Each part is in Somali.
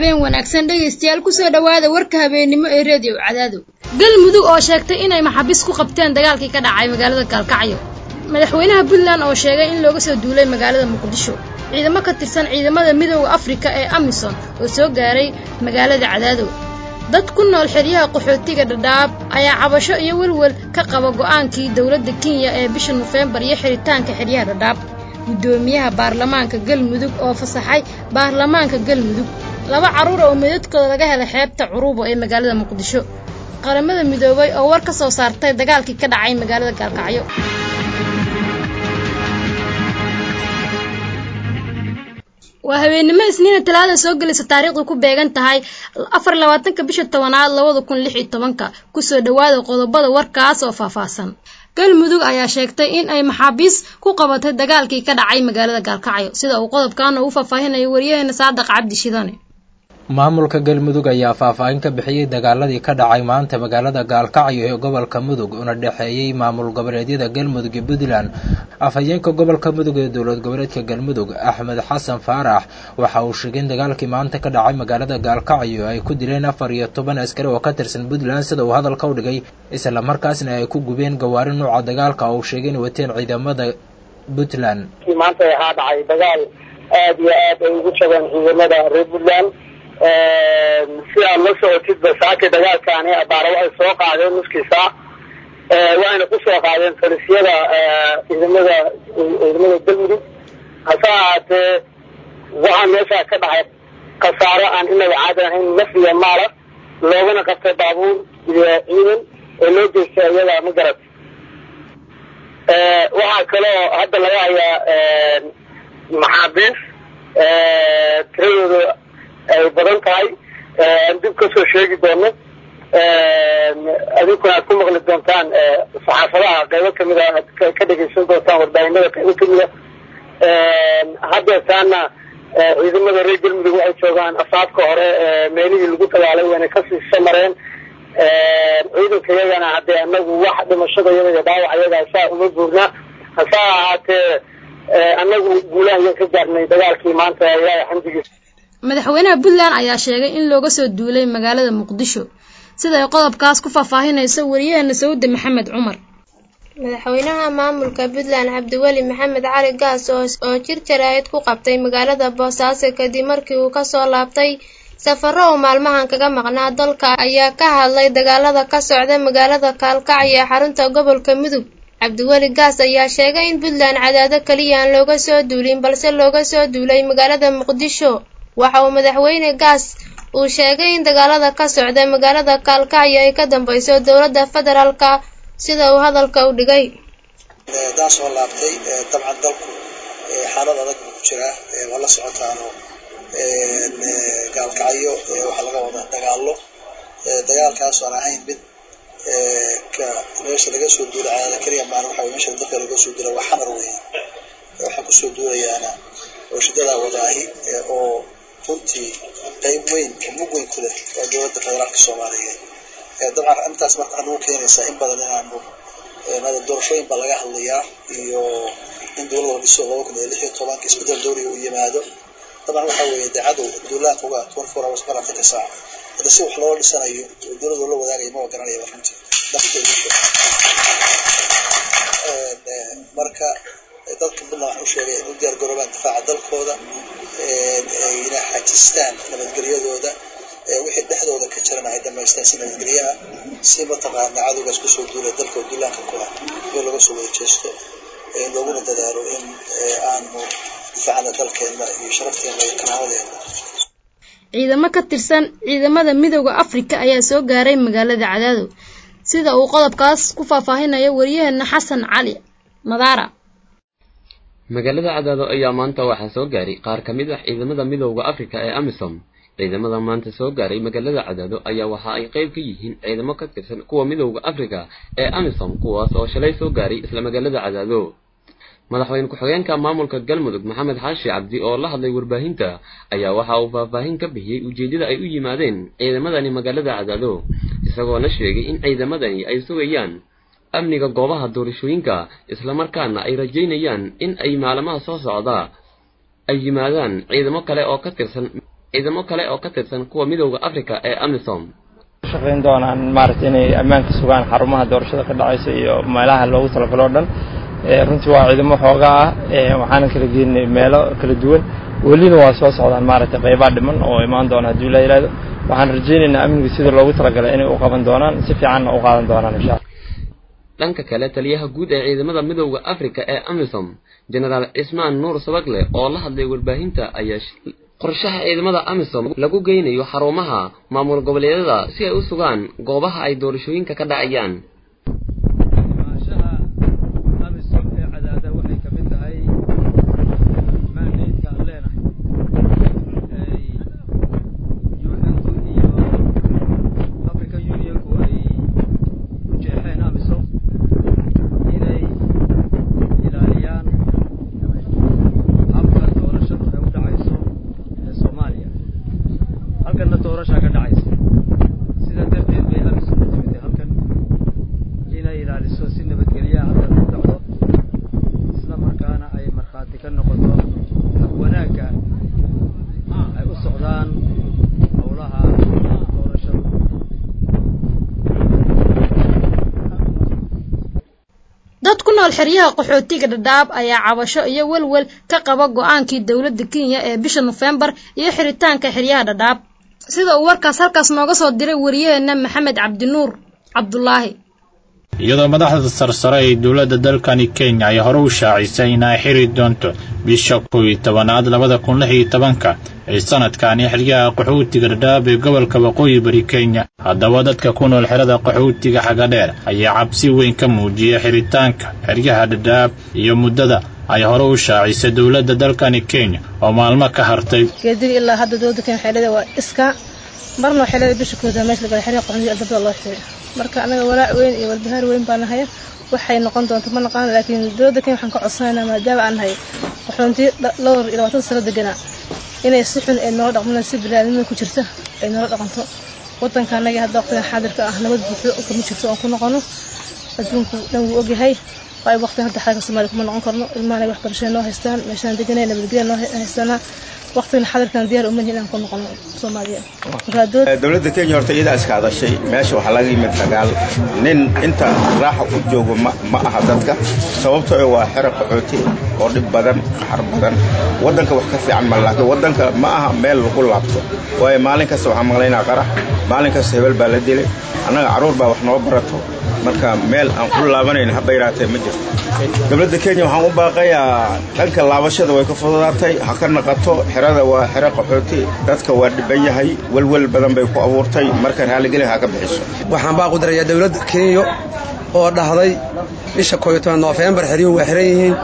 habeen wanaagsan dhegaystayaal kusoo dhowaada warka habeennimo ee reediyo cadaado galmudug oo sheegtay inay maxaabiis ku qabteen dagaalkii ka dhacay magaalada gaalkacyo madaxweynaha puntland oo sheegay in looga soo duulay magaalada muqdisho ciidamo ka tirsan ciidamada midooda afrika ee amisom oo soo gaaray magaalada cadaadow dad ku nool xeryaha qaxootiga dhadhaab ayaa cabasho iyo welwel ka qaba go'aankii dowladda kenya ee bisha nofeembar iyo xiritaanka xeryaha dhadhaab guddoomiyaha baarlamaanka galmudug oo fasaxay baarlamaanka galmudug laba carruura oo meedadkooda laga helay xeebta curubo ee magaalada muqdisho qaramada midoobay oo war ka soo saartay dagaalkii ka dhacay magaalada gaalkacyo waa habeennimo isniina talaada soo gelaysa taariikhdu ku beegan tahay afar labaatanka bisha tobanaad labada kun lix iyo tobanka kusoo dhowaada qodobada warkaas oo faahfaahsan galmudug ayaa sheegtay in ay maxaabiis ku qabatay dagaalkii ka dhacay magaalada gaalkacyo sida uu qodobkan ugu faahfaahinayo wariyaheena saadaq cabdi shidane maamulka galmudug ayaa faahfaahin ka bixiyey dagaaladii ka dhacay maanta magaalada gaalkacyo ee gobolka mudug una dhexeeyey maamul goboleedyada galmudug iyo puntland afhayeenka gobolka mudug ee dowlad goboleedka galmudug axmed xasan faarax waxa uu sheegay in dagaalkii maanta ka dhacay magaalada gaalkacyo ay ku dileen afar iyo toban askari oo ka tirsan puntland sida uu hadalka u dhigay isla markaasna ay ku gubeen gawaari nuuca dagaalka oo uu sheegay in wateen ciidamada puntland maanta waxaa dhacay dagaal aad iyo aad ay ugu jabeen ciidamada reer puntland si aad la socotidba saakay dagaalkaani abaara waxay soo qaadeen nuskiisa waxayna ku soo qaadeen falisyada ciidamada ciidamada galmudug hase ahaatee waxaa meeshaa ka dhacay khasaaro aan inaba caadi ahayn naf iyo maala loogana qabtay baabuur iyo ciidan oo loo geystay iyada ma garat waxaa kaloo hadda laga hayaa maxaabiis tiradooda ay badan tahay aan dib kasoo sheegi doono adinkuna aad ku maqli doontaan saxaafadaha qaybo kamid a aad ka dhegeysan doontaan warbaahinada qaybo kamida haddeetaana ciidamada reer galmudug waxay joogaan asaabka hore meelihii lagu dagaalay wayna kasii samareen ciidanka iyagana haddee anagu wax dhimashada iyada iyo dhaawac iyagaa saa uma buurnaa hase ahaatee anagu guulahayan ka gaarnay dagaalkii maanta ilaahay xamdigiisa madaxweynaha puntland ayaa sheegay in looga soo duulay magaalada muqdisho siday qodobkaas ku faahfaahinayso wariyaheena sawda maxamed cumar madaxweynaha maamulka puntland cabdiweli maxamed cali gaas oo jir jaraa'id ku qabtay magaalada boosaaso kadib markii uu kasoo laabtay safaro uu maalmahan kaga maqnaa dalka ayaa ka hadlay dagaalada ka socda magaalada kaalkacyo ee xarunta gobolka mudug cabdiweli gaas ayaa sheegay in puntland cadaado keliya aan looga soo duulin balse looga soo duulay magaalada muqdisho waxa uu madaxweyne gaas uu sheegay in dagaalada ka socda magaalada kaalkacyo ay ka dambeyso dowladda federaalka sida uu hadalka u dhigay haddaan soo laabtay dabcan dalku xaalad adag buu ku jiraa waa la socotaano gaalkacyo waxaa laga wadaa dagaalo dagaalkaas aan ahayn mid ka meesha laga soo duula cadaada keliya maan waxa meesha dalka laga soo duula waa xamar weeye waxaa kusoo duulayaana oo shidadaa wadaahi oo runtii qayb weyn mug weyn ku leh waa dowladda federaalka soomaaliyeed dabcan arrintaas marka waxaa nagu keenaysaa in badan inaanu mada doorashooyin baa laga hadlayaa iyo in dowlada dhiso laba kun iyo lix iyo tobanka isbedel dowriga uu yimaado dabcan waxa weeye dee cadow duulaanka uga twenty four hours mar afartanka saaca hadda si wax loola dhisanayo oo dowlada la wadaagayo ma garanayaba runtii marka dadka puntland waxaan u sheegay in u diyaar garoobaan difaaca dalkooda ayna xajistaan nabadgelyadooda wixii dhexdooda ka jirana ay dhamaystaan si nabadgelyaha si mataqaana cadowgaas kusoo duulay dalka oo duulaanka ku ah meel laga soo wada jeesto looguna dadaalo in aanu difaacana dalkeena iyo sharafteena iyo karaamadeena ciidamo ka tirsan ciidamada midooda afrika ayaa soo gaaray magaalada cadaado sida uu qodobkaas ku faahfaahinayo wariyaheena xasan cali madaara magaalada cadaado ayaa maanta waxaa soo gaaray qaar ka mid ah ciidamada midowda afrika ee amisom ciidamada maanta soo gaaray magaalada cadaado ayaa waxa ay qayb ka yihiin ciidamo ka tirsan kuwa midowda afrika ee amisom kuwaas oo shalay soo gaaray isla magaalada cadaado madaxweyne ku-xigeenka maamulka galmudug maxamed xaashi cabdi oo la hadlay warbaahinta ayaa waxa uu faahfaahin ka bixiyey ujeeddada ay u yimaadeen ciidamadani magaalada cadaado isagoona sheegay in ciidamadani ay sugayaan amniga goobaha doorashooyinka islamarkaana ay rajaynayaan in ay maalmaha soo socda ay yimaadaan ciidamo kale oo ka tirsan ciidamo kale oo ka tirsan kuwa midowda africa ee amisom shaqayn doonaan maaragtay inay ammaanka sugaan xarumaha doorashada ka dhacaysa iyo meelaha loogu talagalo o dhan runtii waa ciidamo xooga ah waxaana kala geenay meelo kala duwan welina waa soo socdaan maaragtay qeybaha dhiman oo imaan doona haddii la yidhahdo waxaan rajaynaynaa amniga sida loogu talagalay inay u qaban doonaan si fiicanna u qaadan doonaan insha alla dhanka kale taliyaha guud ee ciidamada midowda africa ee amisom genaraal cismaan nuur sabagle oo la hadlay warbaahinta ayaa qorshaha ciidamada amisom lagu geynayo xarumaha maamul goboleedyada si ay u sugaan goobaha ay doorashooyinka ka dhacayaan dad ku nool xeryaha qaxootiga dhadhaab ayaa cabasho iyo welwel ka qaba go-aankii dowladda kenya ee bisha nofembar iyo xiritaanka xeryaha dhadhaab sida uu warkaas halkaas nooga soo diray wariyaheena maxamed cabdinuur cabdulaahi iyadoo madaxda sarsare ee dowladda dalkani kenya ay hore u shaacisay in ay xiri doonto bisha kow iyo tobanaad labada kun lix iyo tobanka ee sanadkani xeryaha qaxootiga dhadhaab ee gobolka waqooyi bari kenya haddaba dadka ku nool xerada qaxootiga xagadheer ayaa cabsi weyn ka muujiyay xiritaanka xeryaha dhadhaab iyo muddada ay hore u shaacisay dowladda dalkani kenya oo maalmo ka hartay geedigi ilaa hadda dowladda kenya xeelada waa iska marna waxay leedahay bisha kooda meesha lagala xeryaha qaxootiga albabada loo xiray marka anaga walaac weyn iyo walbahaar weyn baa nahaya waxay noqon doonto ma naqaan laakiin dowladda kenya waxaan ka codsanaynaa maadaama aan nahay qaxoonti dhowr iyo labaatan sano deganaa inay si xun ay noola dhaqmaan si biniaadamada ku jirta ay noola dhaqanto wadanka anaga hadda waqtigan xaadirka ah nabad buuxdo kama jirto oon ku noqono adduunku dhan wuu ogyahay waayo waqtigan hadda xaalka soomaaliya kuma noqon karno ilmaha anaga waxbarashada noo haystaan meeshaan deganay nabadgelya noo haystaanaa waqtigan xadirkan diyaar uma nihin inaan ku noqono soomaaliya dowladda kenya horta iyadaa iska hadashay meesha waxaa laga yimid dagaal nin inta raaxa u joogo ma aha dadka sababtoo waa xero qaxooti oo dhib badan qaxar badan waddanka wax ka fiican ma laakiin waddanka ma aha meel lagu laabto waayo maalin kasta waxaan maqlaynaa qarax maalin kasta hebel baa la dilay annaga carruur baa wax noo barato marka meel aan ku laabanayn haba yaraatee ma jirto dowladda kenya waxaan u baaqayaa dhanka laabashada way ka fududaatay ha ka naqato xerada waa xero qaxooti dadka waa dhiban yahay welwel badan bay ku abuurtay marka raalligeli ha ka bixiso waxaan baaq u dirayaa dowladda kenya oo dhahday bisha kooyo toban noofembar xeryuhu waa xiran yihiin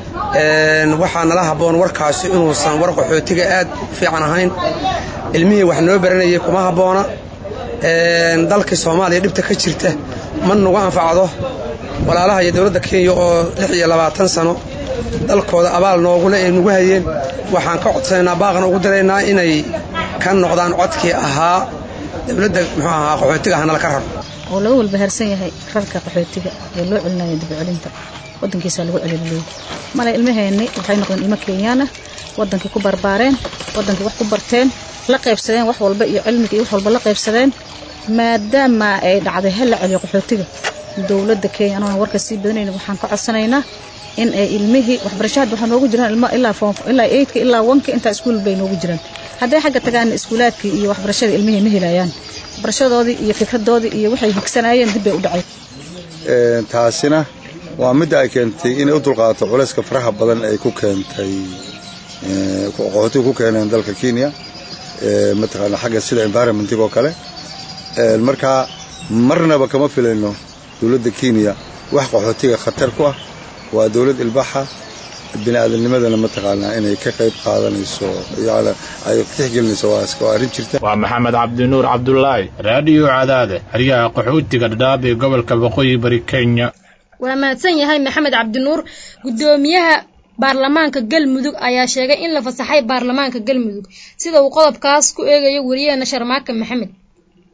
waxaa nala habboon warkaasi inuusan war qaxootiga aad u fiican ahayn ilmihii wax noo baranayay kuma habboona dalkii soomaaliya dhibta ka jirta ma nagu anfacdo walaalaha iyo dowladda kenya oo lix iyo labaatan sano dalkooda abaal noogule ay nagu hayeen waxaan ka codsanaynaa baaqna ugu diraynaa inay ka noqdaan codkii ahaa dowladda muxuu ahaa qaxootiga hanala ka raro oo laga walbahaarsan yahay rarka qaxootiga ee loo celinayo dibcelinta wadankiisa lagu celiliyo male ilmaheenni waxay noqdeen ilmo kenyaan ah wadankii ku barbaareen wadankii wax ku barteen la qaybsadeen wax walba iyo cilmiga iyo wax walba la qaybsadeen maadaama ay dhacday hal la celiyo qaxootiga dowladda kenya anoona warka sii badanayna waxaan ka codsanaynaa in ay ilmihii waxbarasho hadda waxaa noogu jiraan ilmo ilaa foom ilaa eydka ilaa wanka intaa iskuul bay noogu jiraan hadday xagga tagaan iskuulaadkii iyo waxbarashada ilmihii ma helayaan waxbarashadoodii iyo fikradoodii iyo waxay higsanaayeen dib bay u dhacay taasina waa midda ay keentay inay u dulqaadato culayska faraha badan ay ku keentay qaxootiga ku keeneen dalka kenya mataqaana xagga sida environmentig oo kale markaa marnaba kama filayno dowladda kenya wax qaxootiga khatar ku ah waa dowlad ilbaxa bini'aadamnimadana mataqaanaa inay ka qayb qaadanayso yani ay tixgelinayso waa arrin jirta waa maxamed cabdinuur cabdulaahi raadiyo cadaade xeryaha qaxootiga dhadhaab ee gobolka waqooyi bari kenya waa mahadsan yahay maxamed cabdinuur guddoomiyaha baarlamaanka galmudug ayaa sheegay in la fasaxay baarlamaanka galmudug sida uu qodobkaas ku eegayo wariyaheena sharmaaka maxamed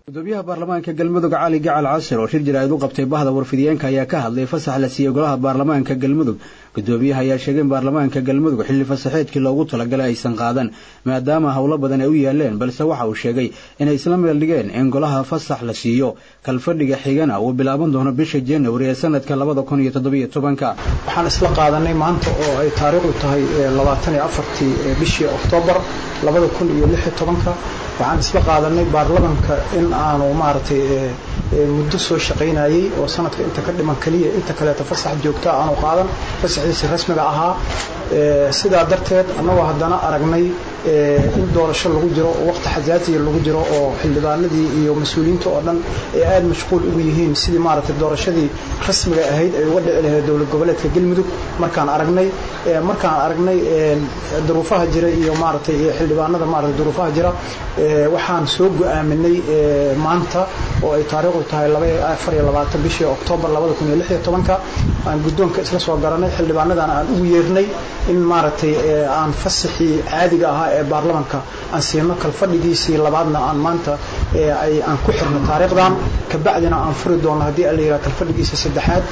gudoomiyaha baarlamaanka galmudug cali gacal casir oo shir jaraa'id u qabtay bahda warfidiyeenka ayaa ka hadlay fasax la siiyey golaha baarlamaanka galmudug gudoomiyaha ayaa sheegay in baarlamaanka galmudug xilli fasaxeedkii loogu talagalay aysan qaadan maadaama howlo badan ay u yaaleen balse waxa uu sheegay inay isla meel dhigeen in golaha fasax la siiyo kalfadhiga xigana uu bilaaban doono bisha januari ee sanadka labada kun iyo toddobiyo tobanka waxaan isla qaadanay maanta oo ay taariikhdu tahay labaatan iyo afartii bishii oktoobar labada kun iyo lix iyo tobanka waxaan isla qaadanay baarlamanka in aanu maaragtay muddo soo shaqaynayey oo sanadka inta ka dhiman keliya inta kaleeto fasax joogta aanu qaadan fasaxiisi rasmiga ahaa sidaa darteed annagoo haddana aragnay in doorasho lagu jiro oo waqti xasaasiya lagu jiro oo xildhibaanadii iyo mas-uuliyiinta oo dhan ay aada mashquul ugu yihiin sidii maaragtay doorashadii rasmiga ahayd ay uga dhici lahayd dowlad goboleedka galmudug markaan aragnay markaan aragnay duruufaha jira iyo maaragtay xildhibaanada maaragtay duruufaha jira waxaan soo go-aaminay maanta oo ay taariikhdu tahay afar iyo labaatan bishii oktoobar labada kun iyo lix iyo tobanka aan guddoonka isla soo garanay xildhibaanadana aan ugu yeernay in maaragtay aan fasaxii caadiga ahaa ee baarlamanka aan siino kalfadhigiisii labaadna aan maanta ay aan ku xirno taariikhdan kabacdina aan furi doono haddii alla yirahdo kalfadhigiisa saddexaad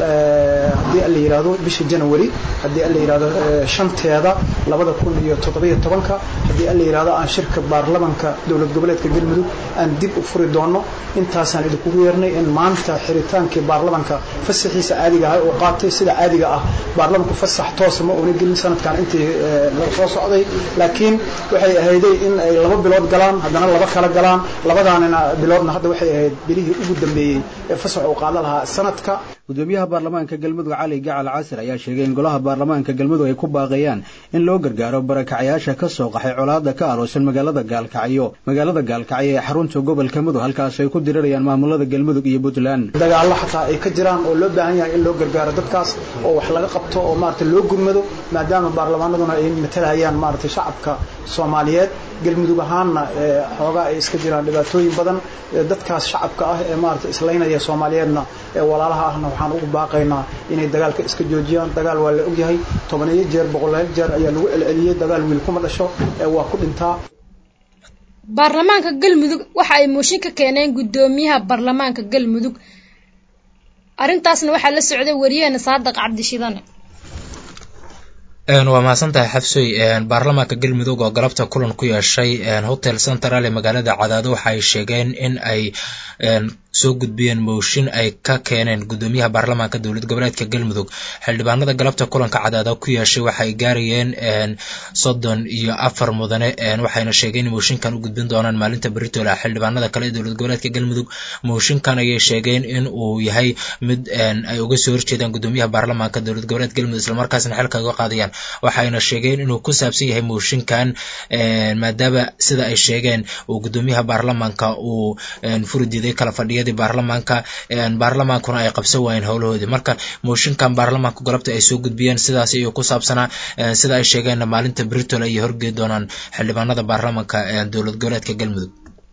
haddii alla yirahdo bisha january haddii alla yirahdo shanteeda labada kun iyo toddobiyo tobanka haddii alla yirahdo aan shirka baarlamanka dowlad goboleedka galmudug aan dib u furi doono intaasaan idinkugu yeernay in maanta xiritaankii baarlamanka fasaxiisa caadiga ah oo qaatay sida caadiga ah baarlamanku fasax toosa ma una gelin sanadkan intii soo socday laakiin waxay ahayday in ay laba bilood galaan haddana laba kala galaan labadaanina biloodna hadda waxay ahayd bilihii ugu dambeeyey ee fasax uu qaada lahaa sanadka gudoomiyaha baarlamaanka galmudug cali gacal casir ayaa sheegay in golaha baarlamaanka galmudug ay ku baaqayaan in loo gargaaro barakacayaasha ka soo qaxay colaada ka aroosan magaalada gaalkacyo magaalada gaalkacyo ee xarunta gobolka mudug halkaas ay ku dirirayaan maamulada galmudug iyo puntland dagaallo xataa ay ka jiraan oo loo baahan yahay in loo gargaaro dadkaas oo wax laga qabto oo maaragtay loo gurmado maadaama baarlamaanaduna ay matalayaan maaragtay shacabka soomaaliyeed galmudug ahaanna xoogaa ay iska jiraan dhibaatooyin badan dadkaas shacabka ah ee maaragtay islaynaya soomaaliyeedna ee walaalaha ahna waxaan ugu baaqaynaa inay dagaalka iska joojiyaan dagaal waa la ogyahay tobaniyo jeer boqolaal jeer ayaa lagu celceliyey dagaal wiil kuma dhasho ee waa ku dhintaa baarlamaanka galmudug waxa ay mooshin ka keeneen guddoomiyaha baarlamaanka galmudug arrintaasna waxaa la socday wariyaheena saadaq cabdishidane waa mahadsantahay xabsoy baarlamaanka galmudug oo galabta kulan ku yeeshay hotel central ee magaalada cadaado waxa ay sheegeen in ay soo gudbiyeen mooshin ay ka keeneen guddoomiyaha baarlamaanka dowlad goboleedka galmudug xildhibaanada galabta kulanka cadaado ku yeeshay waxay gaarayeen soddon iyo afar mudane waxayna sheegeen in mooshinkan u gudbin doonaan maalinta beritola xildhibaanada kale ee dowlad goboleedka galmudug mooshinkan ayay sheegeen in uu yahay mid ay uga soo horjeedaan guddoomiyaha baarlamaanka dowlad goboleedka galmudug islamarkaasna xilka uga qaadayaan waxayna sheegeen inuu ku saabsan yahay mooshinkan maadaama sida ay sheegeen uu guddoomiyaha baarlamaanka uu furi diiday kala fadhiyadii baarlamaanka baarlamaankuna ay qabsan waayeen howlahoodii marka mooshinkan baarlamaanka galabta ay soo gudbiyeen sidaas ayuu ku saabsanaa sida ay sheegeenna maalinta britol ayay horgeed doonaan xildhibaanada baarlamaanka dowlad goboleedka galmudug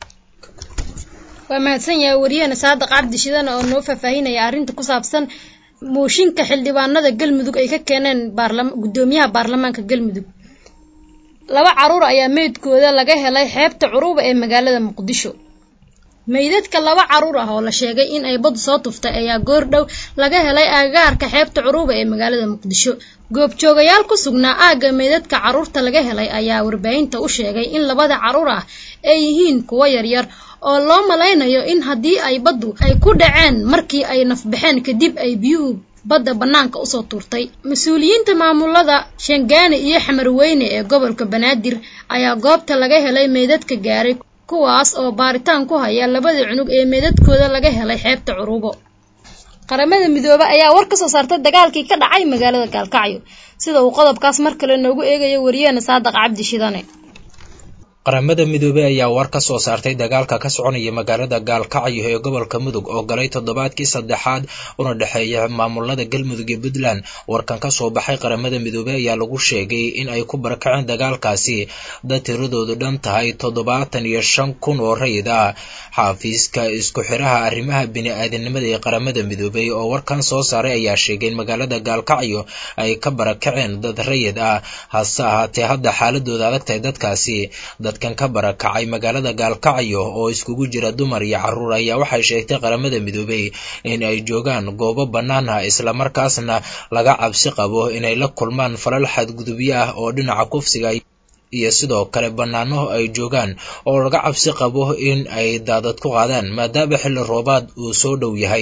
waa mahadsan yahay wariyahena saadaq cabdi shidane oo noo faahfaahinaya arrinta ku saabsan mooshinka xildhibaanada galmudug ay ka keeneen guddoomiyaha baarlamaanka galmudug laba caruur ayaa meydkooda laga helay xeebta curuba ee magaalada muqdisho meydadka laba caruur ah oo la sheegay in ay badu soo tuftay ayaa goor dhow laga helay aagaarka xeebta curuba ee magaalada muqdisho goobjoogayaal ku sugnaa aagga meydadka caruurta laga helay ayaa warbaahinta u sheegay in labada caruur ah ay yihiin kuwo yaryar oo loo malaynayo in haddii ay baddu ay ku dhaceen markii ay nafbaxeen kadib ay biyuhu badda bannaanka usoo tuurtay mas-uuliyiinta maamulada shangaani iyo xamarweyne ee gobolka banaadir ayaa goobta laga helay meydadka gaaray kuwaas oo baaritaan ku haya labada cunug ee meydadkooda laga helay xeebta curubo qaramada midoobe ayaa war ka soo saartay dagaalkii ka dhacay magaalada gaalkacyo sida uu qodobkaas mar kale noogu eegayo wariyaheena saadaq cabdi shidane qaramada midoobey ayaa war ka soo saartay dagaalka ka soconaya magaalada gaalkacyo ee gobolka mudug oo galay toddobaadkii saddexaad una dhexeeya maamulada galmudug iyo puntland warkan ka soo baxay qaramada midoobey ayaa lagu sheegay in ay ku barakaceen dagaalkaasi dad tiradoodu dhan tahay toddobaatan iyo shan kun oo rayid ah xaafiiska isku xiraha arrimaha bini-aadanimada ee qaramada midoobey oo warkan soo saaray ayaa sheegay in magaalada gaalkacyo ay ka barakaceen dad rayid ah hase ahaatee hadda xaaladooda adag tahay dadkaasi dadka dadkan ka barakacay magaalada gaalkacyo oo iskugu jira dumar iyo carruur ayaa waxay sheegtay qaramada midoobey in ay joogaan goobo bannaan ah islamarkaasna laga cabsi qabo inay la kulmaan falal xadgudubyo ah oo dhinaca kufsiga iyo sidoo kale bannaano ay joogaan oo laga cabsi qabo in ay daadad ku qaadaan maadaama xilli roobaad uu soo dhow yahay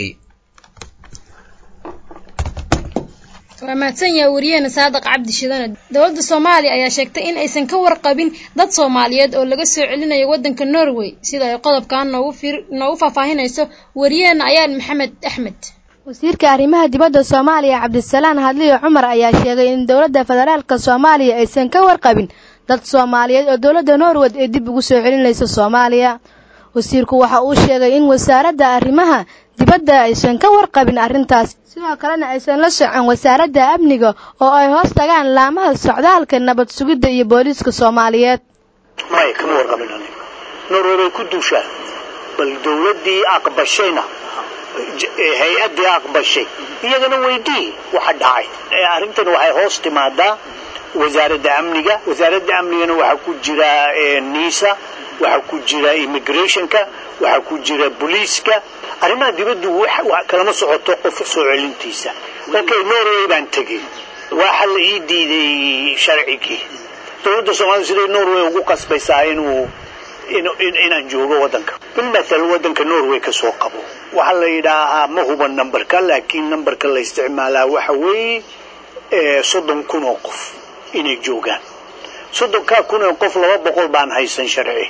waa mahadsan yahay wariyaheena saadiq cabdi shidane dowladda soomaaliya ayaa sheegtay in aysan ka warqabin dad soomaaliyeed oo laga soo celinayo waddanka norway sida ay qodobkan noogu fir noogu faahfaahinayso wariyaheena ayaan maxamed axmed wasiirka arrimaha dibadda soomaaliya cabdisalaan hadliyo cumar ayaa sheegay in dowladda federaalka soomaaliya aysan ka warqabin dad soomaaliyeed oo dowladda norway ay dib ugu soo celinayso soomaaliya wasiirku waxa uu sheegay in wasaaradda arrimaha dibadda aysan ka warqabin arrintaas sidoo kalena aysan la socon wasaaradda amniga oo ay hoos tagaan laamaha socdaalka nabad sugidda iyo booliiska soomaaliyeed maya kama warqabin aniga norway bay ku duushaan bal dowladdii aqbashayna hay-addii aqbashay iyagana weydii waxa dhacay arrintan waxay hoos timaadaa wasaaradda amniga wasaaradda amnigana waxaa ku jira nisa waxaa ku jira immigrationka waxaa ku jira booliiska arrimaha dibaddu kalama socoto qof soo celintiisa okay norway baan tegey waxa la ii diiday sharcigii dowladda soomaalida siday norway ugu qasbaysaa inuu inaan joogo waddanka bilmathal waddanka norway ka soo qabo waxaa la yidhaahaa ma huban numberka laakiin numberka la isticmaalaa waxa weeye soddon kun oo qof inay joogaan soddonkaa kun oo qof laba boqol baan haysan sharci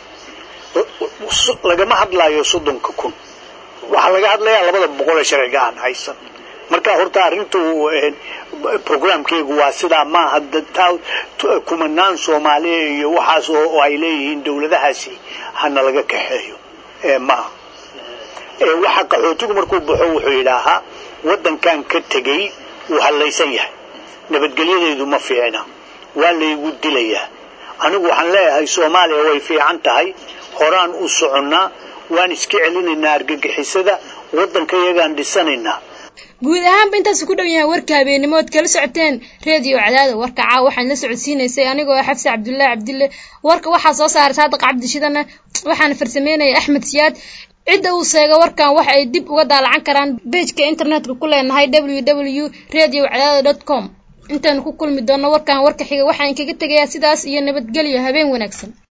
lagama hadlaayo soddonka kun waxaa laga hadlayaa labada boqol ee sharciga aan haysan marka horta arrintu programkeegu waa sidaa maaha kumanaan soomaaliya iyo waxaas oo ay leeyihiin dowladahaasi hana laga kaxeeyo maaha waxa qaxootigu markuu baxo wuxuu yidhaahaa waddankan ka tegey wuu hallaysan yahay nabadgelyadeedu ma fiicna waa laygu dilayaa anigu waxaan leeyahay soomaaliya way fiican tahay horaan u soconnaa waan iska celinaynaa argagixisada waddanka iyagaan dhisanaynaa guud ahaanba intaasu ku dhow yahay warka habeenimo ood kala socoteen reediyo cadaada warka caawa waxaan la socodsiinaysay anigoo xafsi cabdullaahi cabdille warka waxaa soo saaray saadiq cabdi shidana waxaana farsameynaya axmed siyaad cidda uu seega warkan waxa ay dib uga daalacan karaan bejka internetka ku leenahay w w radio cadaada dot com intaanu ku kulmi doonno warkan warka xiga waxaan kaga tegayaa sidaas iyo nabadgelyo habeen wanaagsan